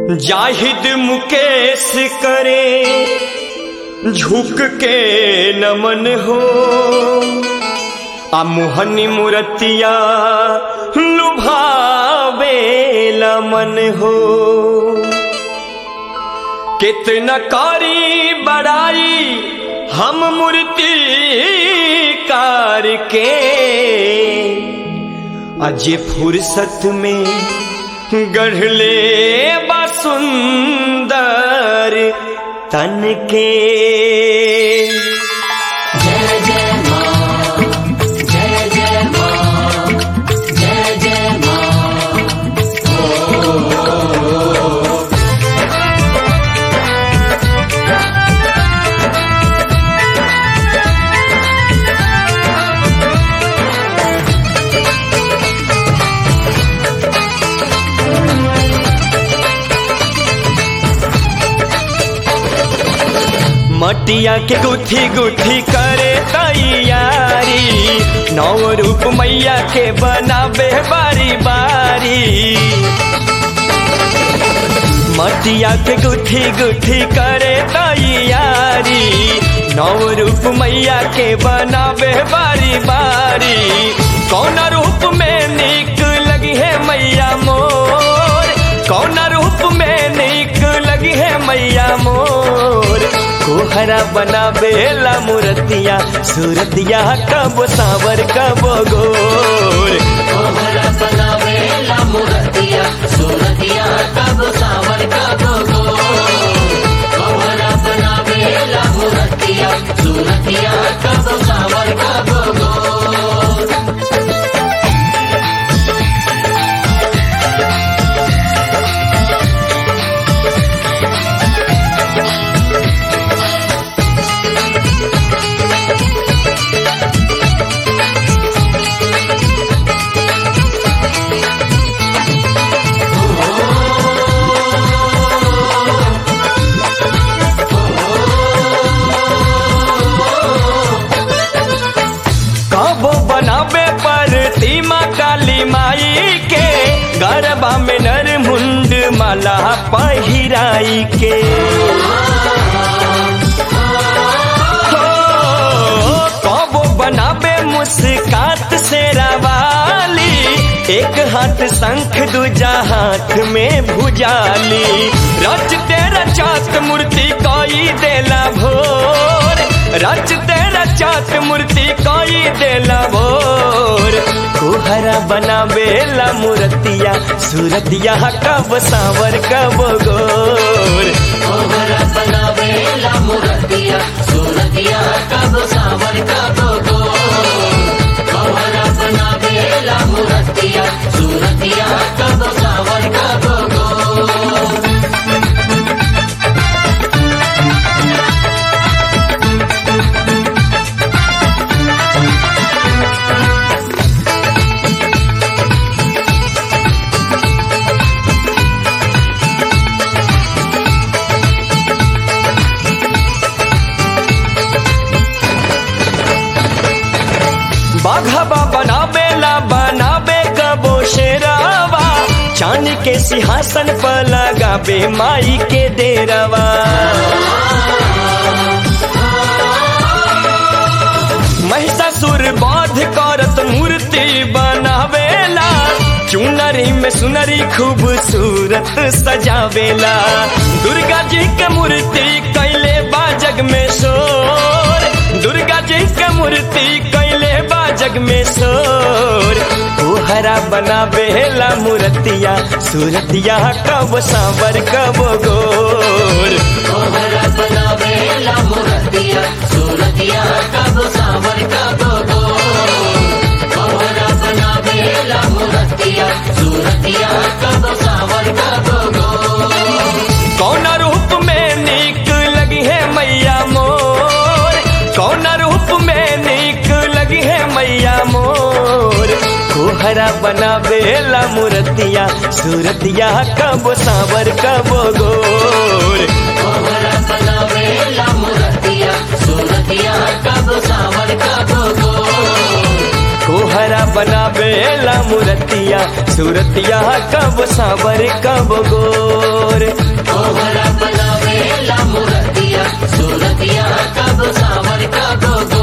जाहिद मुकेश करे झुक के नमन हो आ मोहनी मूर्तिया लुभावे मन हो कितना कारी बड़ाई हम मूर्ति कार के अजे फुर्सत में गढ़ले बसुंदर तन के जय जय माँ जय जय माँ जय जय माँ मटिया के गुथी गुथी करे तैयारी नौ रूप मैया के बनाबे बारी बारी मटिया के गुथी गुथी करे तैयारी नौ रूप मैया के बनाबे बारी बारी कौन रूप में निक लगी है मैया मोर कौन रूप में निक लगी है मैया मोर कोहरा बनाबेला मूर्तिया सूरतिया कब सावर कब गोर कोहरा बनावेला मूर्तिया सूरतिया कब सावर कब गो कोहरा बनावेला मूर्तिया सूरतिया कब सावर कब गो कब बनाबे पर तीमा काली माई के गरबा में नर मुंड माला पहिराई के हो, कब बनाबे मुस्कात से रवाली एक हाथ शंख दूजा हाथ में भुजाली रच तेरा चात मूर्ति कोई देला भोर रच तेरा चात मूर्ति कोई देला भोर कोहरा बनावेला मूर्तिया सूरतिया कब सावर कब गोर कोहरा बनावेला मूर्तिया सूरतिया कब सावर कब गो कोहरा बनावेला मूर्तिया सूरतिया कब सावर कब गो बाघबा बनावेला बनावे कबो शेरावा चांद के सिंहासन पर लगावे माई के डेरावा महिषासुर बाध करत मूर्ति बनावेला चुनरी में सुनरी खूबसूरत सजावेला दुर्गा जी के मूर्ति कैले बा जग में शोर दुर्गा जी के मूर्ति कैले बा जग में शोर कोहरा बनावेला मूर्तिया सूरतिया कब सांवर कब गोर कोहरा बनावेला मूर्तिया सूरतिया कब सावर कब गो कोहरा बनावेला मूर्तिया सूरतिया कब सावर कब गो कौन रूप में निक लगी है मैया मोर कौन रूप में निक लगी है मैया मोर कोहरा बनावेला मूर्तिया सूरतिया कब सावर कब गोर कोहरा बनावेला मूर्तिया सूरतिया कब सावर कब गो कोहरा बनावेला मूर्तिया सूरतिया कब सावर कब गोर तोहरा बनावे ला मुरतिया सूरतिया कब सावर कब गो